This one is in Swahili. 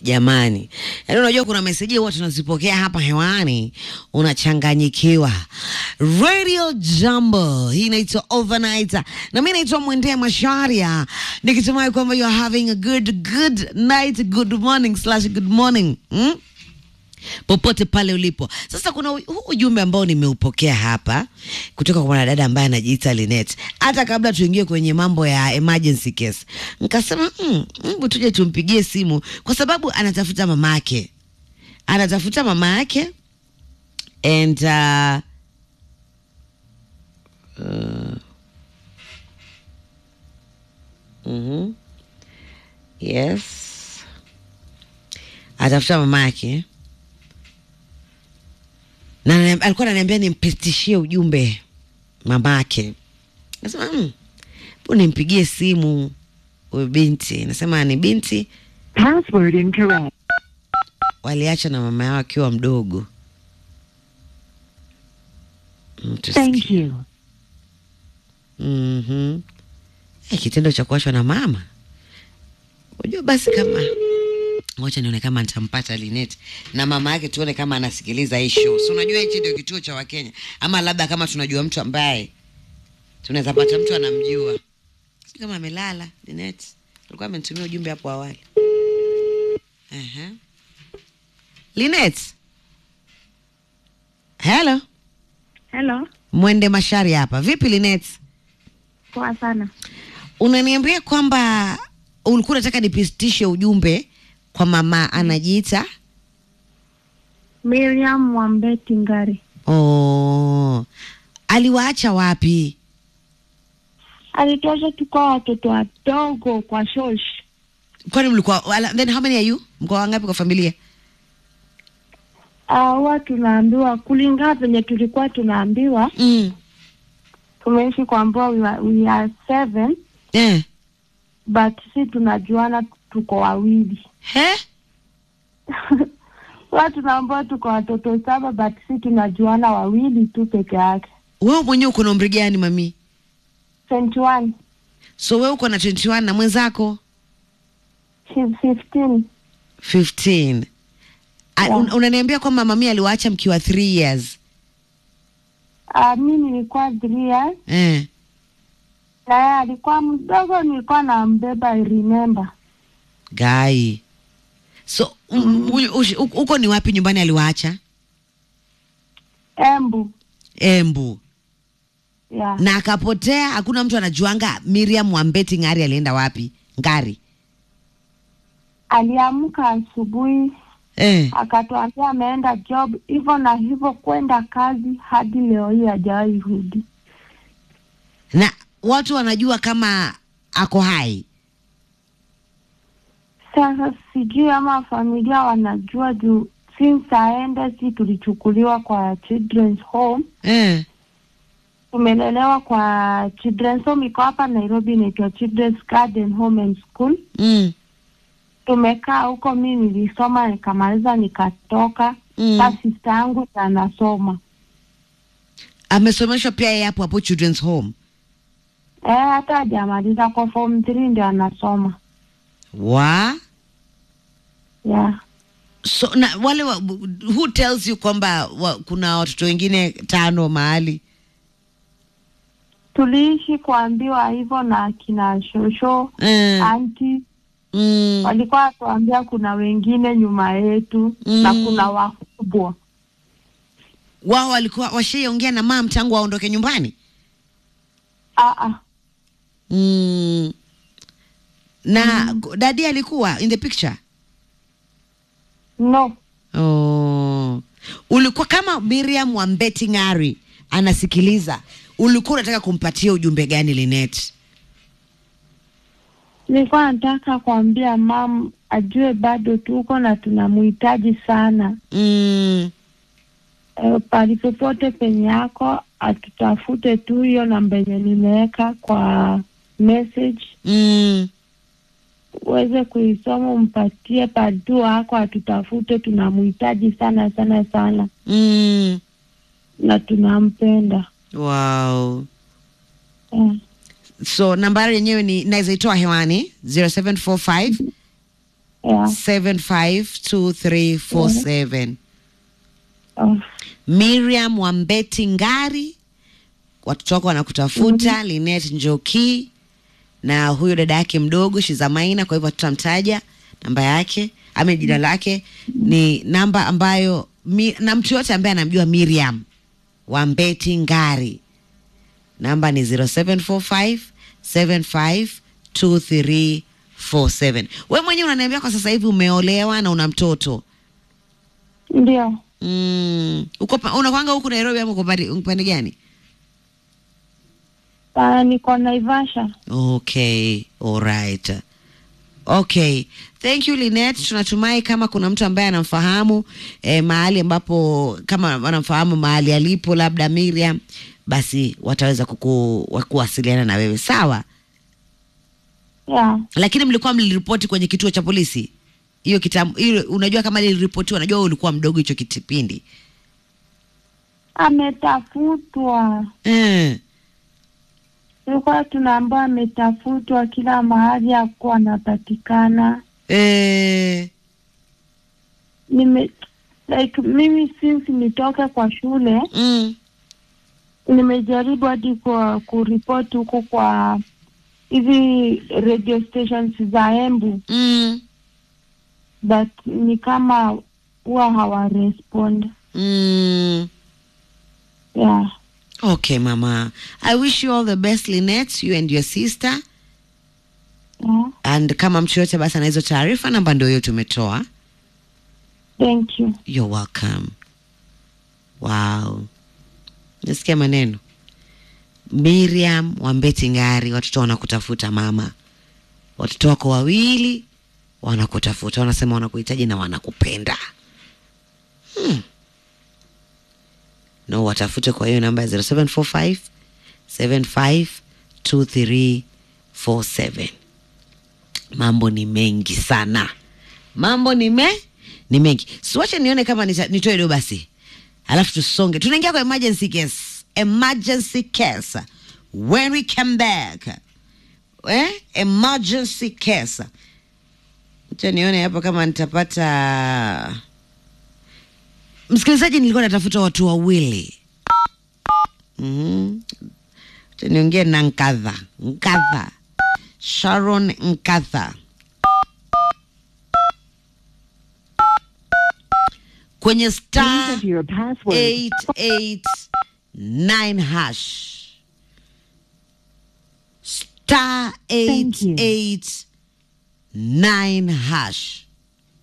Jamani, yaani unajua kuna meseji huwa tunazipokea hapa hewani, unachanganyikiwa. Radio Jambo, hii inaitwa Overnight, na mi naitwa Mwendea Masharia, nikitumai kwamba you are having a good good night, good morning slash good morning hmm? popote pale ulipo. Sasa kuna u- huu ujumbe ambao nimeupokea hapa kutoka kwa mwanadada ambaye anajiita Linet. Hata kabla tuingie kwenye mambo ya emergency case, nikasema mm, hebu tuje tumpigie simu kwa sababu anatafuta mama yake, anatafuta mama yake and uh, uh, mhm. yes, anatafuta mama yake na anani- alikuwa ananiambia nimpitishie ujumbe mamake. Nasema mm, bu nimpigie simu huyu binti. Nasema ni binti Password incorrect. waliacha na mama yao akiwa mdogo. Mm, tusikie. Thank you. Mhm. Eh, kitendo cha kuachwa na mama. Unajua basi kama ngoja nione kama nitampata Linet na mama yake tuone kama anasikiliza hii show. Si unajua hichi ndio kituo cha Wakenya. Ama labda kama tunajua mtu ambaye tunaweza pata mtu anamjua. Si kama amelala Linet. Alikuwa amenitumia ujumbe hapo awali. Aha. Linet. Hello. Hello, Mwende Mashari hapa. Vipi Linet? poa sana. unaniambia kwamba ulikuwa unataka nipitishe ujumbe kwa mama anajiita Miriam Mwambeti Ngari oh, aliwaacha wapi alituacha tukiwa watoto wadogo kwa shosh. kwani mlikuwa wala- then how many are you mko wangapi kwa familia Huwa tunaambiwa kulingana venye tulikuwa tunaambiwa, mm. tumeishi kuambiwa we, are- we are seven eh. but si tunajuana tuko wawili. he Huwa tunaambiwa tuko watoto saba but si tunajuana wawili tu peke yake. wewe mwenyewe uko na umri gani mami 21 so wewe uko na 21 na mwenzako she's 15 15 A- Yeah. un, unaniambia kwamba mami aliwaacha mkiwa 3 years uh, mi nilikuwa three years eh. na yeye alikuwa mdogo, nilikuwa nambeba I remember. gai so mm. uko ni wapi nyumbani aliwaacha Embu embu yeah. na akapotea. Hakuna mtu anajuanga Miriam Wambeti Ngari alienda wapi? Ngari Aliamka asubuhi eh. akatuambia ameenda job, hivyo na hivyo kwenda kazi hadi leo hii hajawahi rudi. Na watu wanajua kama ako hai. Sasa sijui ama familia wanajua juu since aende, si tulichukuliwa kwa children's home, eh. tumelelewa kwa children's home, iko hapa Nairobi, inaitwa Children's Garden Home and School. mm. Tumekaa huko, mi nilisoma nikamaliza, nikatoka. Mm. Sasa sister yangu ndiye anasoma Amesomeshwa pia yeye hapo hapo children's home. Eh, hata hajamaliza kwa form 3 ndio anasoma. Wa Yeah. so na wale wa, who tells you kwamba wa, kuna watoto wengine tano mahali Tuliishi kuambiwa hivyo na kina shosho, eh. anti mm. walikuwa watuambia kuna wengine nyuma yetu Mm. na kuna wakubwa. Wao walikuwa washaiongea na mam tangu waondoke nyumbani Ah ah. mm. na dadi alikuwa in the picture No. Oh. Ulikuwa kama Miriam Wambeti Ngari anasikiliza, ulikuwa unataka kumpatia ujumbe gani Linet? Nilikuwa nataka kuambia mam ajue bado tuko na tunamhitaji sana. Mm. E, pali popote penye yako atutafute tu, hiyo namba yenye nimeweka kwa message Mm. uweze kuisoma, umpatie padu wako atutafute, tunamhitaji sana sana sana Mm. na tunampenda Wow. eh. So nambari yenyewe ni naweza itoa hewani 0745 Yeah. 752347 Oh, Miriam Wambeti Ngari, watoto wako wanakutafuta. Linet Njoki na huyo dada yake mdogo Shizamaina, kwa hivyo tutamtaja namba yake ame jina lake ni namba ambayo mi, na mtu yote ambaye anamjua Miriam Wambeti Ngari, namba ni 0745 752347. We mwenyewe unaniambia kwa sasa hivi umeolewa na una mtoto ndio. Mm, uko pa- unakwanga huku Nairobi ama uko pande upande gani? Uh, niko Naivasha. Okay, alright. Okay. Thank you Linet. Tunatumai kama kuna mtu ambaye anamfahamu eh, mahali ambapo kama wanamfahamu mahali alipo labda Miriam, basi wataweza kuku, wa- kuwasiliana na wewe sawa. Yeah. Lakini mlikuwa mliripoti kwenye kituo cha polisi hiyo kitambo, hiyo unajua kama liliripotiwa, najua wewe ulikuwa mdogo hicho kitipindi Ametafutwa, eh. tulikuwa tunaambiwa ametafutwa kila mahali, hakuwa anapatikana. Eh. Nime like mimi since nitoke kwa shule Mm. nimejaribu hadi kwa kuripoti huko kwa hizi radio stations za Embu, Mm. but ni kama huwa hawarespond. Mm. Yeah. Okay, Mama. I wish you all the best, Lynette, you and your sister. Yeah. And kama mtu yote basi ana hizo taarifa, namba ndio hiyo tumetoa. Thank you. You're welcome. Wow. Nasikia maneno. Miriam Wambeti Ngari, watoto wanakutafuta mama. Watoto wako wawili wanakutafuta, wanasema wanakuhitaji na wanakupenda. Hmm. No, watafute kwa hiyo namba ya 0745 752347. Mambo ni mengi sana, mambo ni me ni mengi. Siwache nione kama nita- nitoe do basi, alafu tusonge. Tunaingia kwa emergency case, emergency case when we come back eh? emergency case. Acha nione hapa kama nitapata msikilizaji. Nilikuwa natafuta watu wawili mm niongee na Nkadha Nkadha Sharon Nkadha kwenye Please star enter your password. 889 hash star Thank you. 889 hash